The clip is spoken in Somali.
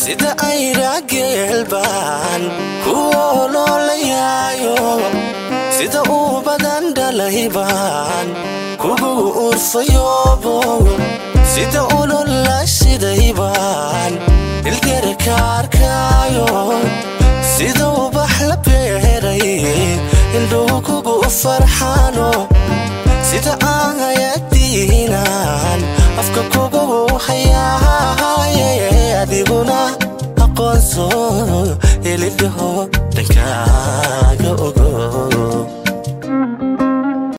sida ayra geelbaan kuwoo noolayaayo sida uu badan dhalaybaan kugu urfayoobo sida ulol la shidaybaan ilgera kaarkaayo sida ubax la beeray indhuu kugu farxaano sida aan hayadiinaan afka kugu hayaaye adiguna aqoonso elidhaho